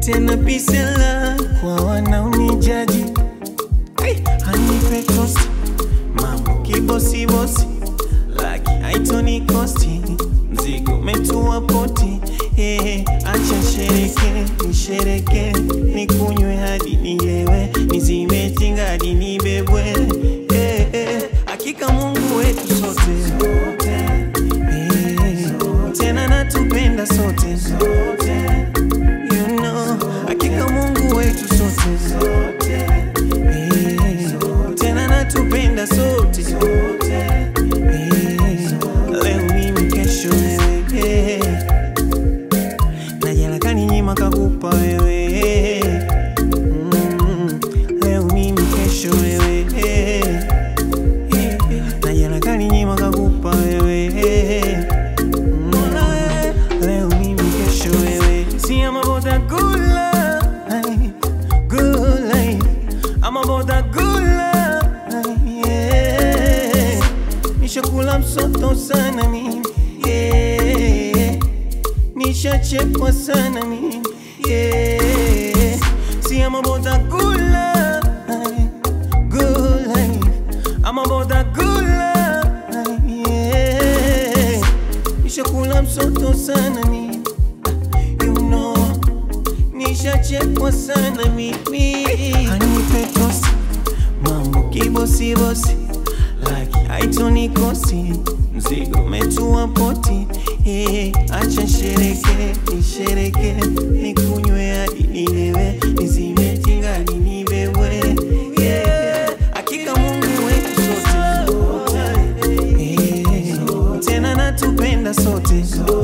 tena pisela kwa wanaonijaji hey, hanipe tosti mambo kibosibosi laki haitoni kosti mzigo metua poti hey, acha shereke nishereke nikunywe hadi nilewe nizimetinga hadi nibebwe hey, hey, hakika mungu wetu sote hey, tena natupenda sote you know, hakika mungu wetu sote hey, tena natupenda sote hey, leo mimi kesho wewe hey, na jana kaninyima kakupa wewe mm, leo mimi kesho wewe hey, na jana kaninyima kakupa wewe mm, leo mimi kesho wewe si I'm about that good life, good life. I'm about that good life, yeah. Nishakula msoto sana mimi yeah. Nishachekwa sana mimi yeah. See I'm about that good life, good life. I'm about that good life, yeah. Nishakula msoto sana mimi you know nishachekwa sana mimi hanipe tosi mambo kibosibosi laki haitonikosi mzigo metua poti eh, acha shereke nishereke nikunywe hadi nilewe nizimetinga hadi nibewe yeah. hakika mungu wetu sote eh, tena natupenda sote